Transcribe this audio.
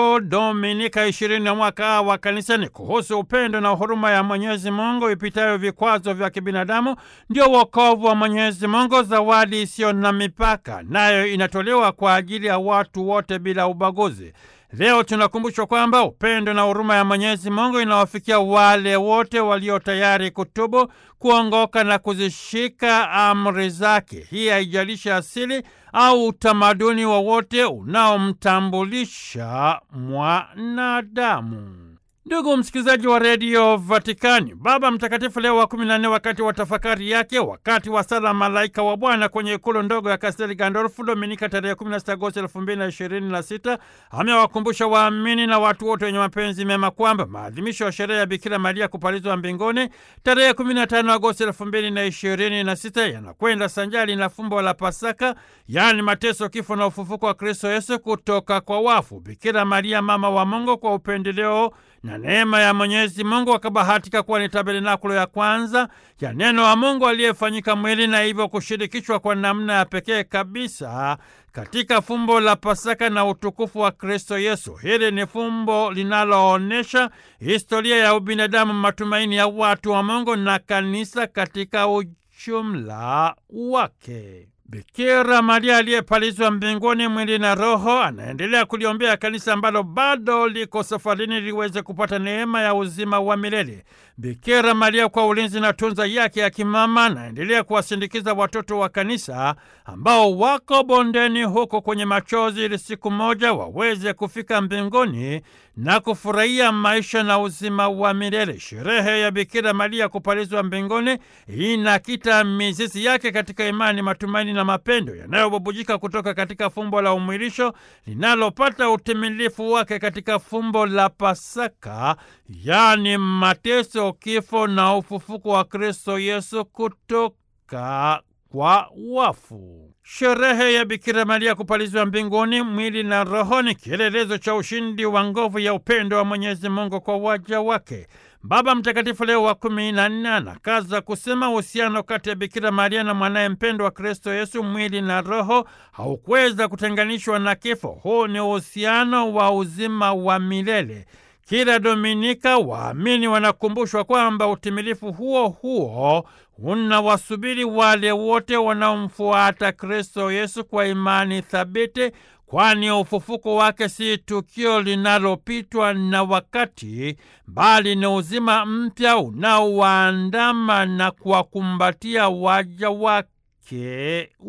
Dominika ishirini na mwaka wa kanisa ni kuhusu upendo na huruma ya Mwenyezi Mungu ipitayo vikwazo vya kibinadamu, ndio wokovu wa Mwenyezi Mungu, zawadi isiyo na mipaka, nayo inatolewa kwa ajili ya watu wote bila ubaguzi. Leo tunakumbushwa kwamba upendo na huruma ya Mwenyezi Mungu inawafikia wale wote walio tayari kutubu, kuongoka na kuzishika amri zake. Hii haijalishi asili au utamaduni wowote unaomtambulisha mwanadamu. Ndugu msikilizaji wa redio Vatikani, Baba Mtakatifu Leo wa kumi na nne, wakati wa tafakari yake wakati wa sala Malaika wa Bwana kwenye ikulu ndogo ya Kastel Gandolfu Dominika tarehe 16 Agosti 2026 amewakumbusha waamini na watu wote wenye mapenzi mema kwamba maadhimisho ya sherehe ya Bikira Maria kupalizwa mbinguni tarehe 15 Agosti 2026 yanakwenda sanjali na fumbo la Pasaka, yaani mateso, kifo na ufufuko wa Kristo Yesu kutoka kwa wafu. Bikira Maria mama wa Mungu kwa upendeleo na neema ya Mwenyezi Mungu akabahatika kuwa ni tabernakulo ya kwanza ya neno wa Mungu aliyefanyika mwili na hivyo kushirikishwa kwa namna ya pekee kabisa katika fumbo la Pasaka na utukufu wa Kristo Yesu. Hili ni fumbo linaloonyesha historia ya ubinadamu, matumaini ya watu wa Mungu na kanisa katika ujumla wake. Bikira Maria aliyepalizwa mbinguni mwili na roho anaendelea kuliombea kanisa ambalo bado liko safarini liweze kupata neema ya uzima wa milele. Bikira Maria kwa ulinzi na tunza yake ya kimama anaendelea kuwasindikiza watoto wa kanisa ambao wako bondeni huko kwenye machozi, ili siku moja waweze kufika mbinguni na kufurahia maisha na uzima wa milele. Sherehe ya Bikira Maria kupalizwa mbinguni inakita mizizi yake katika imani, matumaini na mapendo yanayobubujika kutoka katika fumbo la umwilisho linalopata utimilifu wake katika fumbo la Pasaka, yaani mateso, kifo na ufufuko wa Kristo Yesu kutoka kwa wafu. Sherehe ya Bikira Maria kupalizwa mbinguni mwili na roho ni kielelezo cha ushindi wa nguvu ya upendo wa Mwenyezi Mungu kwa waja wake. Baba Mtakatifu Leo wa kumi na nne anakaza kusema uhusiano kati ya Bikira Maria na mwanaye mpendwa wa Kristo Yesu, mwili na roho, haukuweza kutenganishwa na kifo. Huu ni uhusiano wa uzima wa milele. Kila Dominika waamini wanakumbushwa kwamba utimilifu huo huo unawasubiri wale wote wanaomfuata Kristo Yesu kwa imani thabiti, kwani ufufuko wake si tukio linalopitwa na wakati, bali ni uzima mpya unaowaandama na kuwakumbatia waja wake